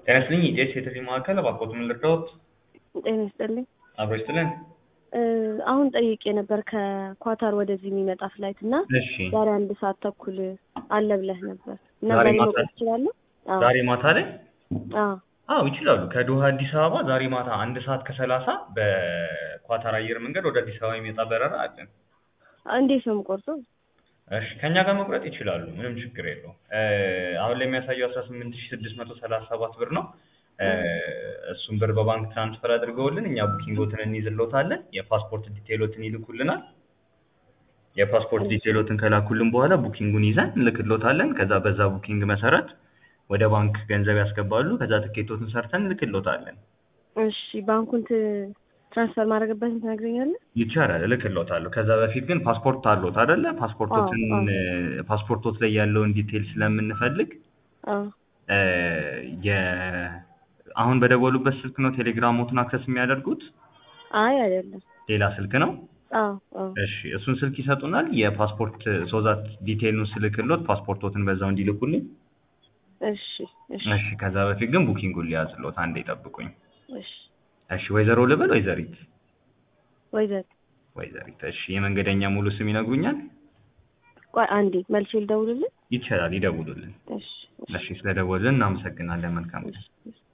ጤና ይስጥልኝ የኢቢኤስ የጥሪ ማዕከል እባክዎት ምን ልርዳዎት? ጤና ይስጥልኝ። አብሮ ይስጥልን። እ አሁን ጠይቄ ነበር ከኳታር ወደዚህ የሚመጣ ፍላይት እና እሺ ዛሬ አንድ ሰዓት ተኩል አለ ብለህ ነበር እና ዛሬ ዛሬ ማታ? መውጣት እችላለሁ? አዎ ዛሬ ማታ ላይ አዎ አዎ ይችላሉ። ከዶሃ አዲስ አበባ ዛሬ ማታ አንድ ሰዓት ከሰላሳ በኳታር አየር መንገድ ወደ አዲስ አበባ የሚመጣ በረራ አለን። እንዴት ነው የምቆርጠው? እሺ ከእኛ ጋር መቁረጥ ይችላሉ። ምንም ችግር የለውም። እ አሁን ላይ የሚያሳየው አስራ ስምንት ሺህ ስድስት መቶ ሰላሳ ሰባት ብር ነው። እ እሱን ብር በባንክ ትራንስፈር አድርገውልን እኛ ቡኪንጎትን እንይዝልዎታለን። የፓስፖርት ዲቴይሎትን ይልኩልናል። የፓስፖርት ዲቴይሎትን ከላኩልን በኋላ ቡኪንጉን ይዘን እንልክልዎታለን። ከዛ በዛ ቡኪንግ መሰረት ወደ ባንክ ገንዘብ ያስገባሉ። ከዛ ትኬቶትን ሰርተን እንልክልዎታለን። እሺ ባንኩን ት- ትራንስፈር ማድረግበትን ትነግረኛለህ? ይቻላል፣ እልክልዎታለሁ። ከዛ በፊት ግን ፓስፖርት አለዎት አይደለ? ፓስፖርቶትን አዎ፣ አዎ። እ ፓስፖርቶት ላይ ያለውን ዲቴይል ስለምንፈልግ አዎ እ የ አሁን በደወሉበት ስልክ ነው ቴሌግራሞትን አክሰስ የሚያደርጉት? አይ አይደለም። ሌላ ስልክ ነው? አዎ አዎ እሺ እሱን ስልክ ይሰጡናል። የፓስፖርት ሶዛት ዲቴይሉን ስልክሎት ፓስፖርቶትን በዛው እንዲልኩልኝ። እሺ እሺ እሺ ከዛ በፊት ግን ቡኪንጉን ሊያዝልዎት፣ አንዴ ይጠብቁኝ። እሺ እሺ ወይዘሮ ልበል ወይዘሪት? ወይዘሪት ወይዘሪት። እሺ የመንገደኛ ሙሉ ስም ይነግሩኛል? ቆይ አንዴ መልሼ ልደውልልህ? ይቻላል፣ ይደውሉልን። እሺ እሺ ስለደወሉልን እናመሰግናለን። መልካም ቀን። እሺ እሺ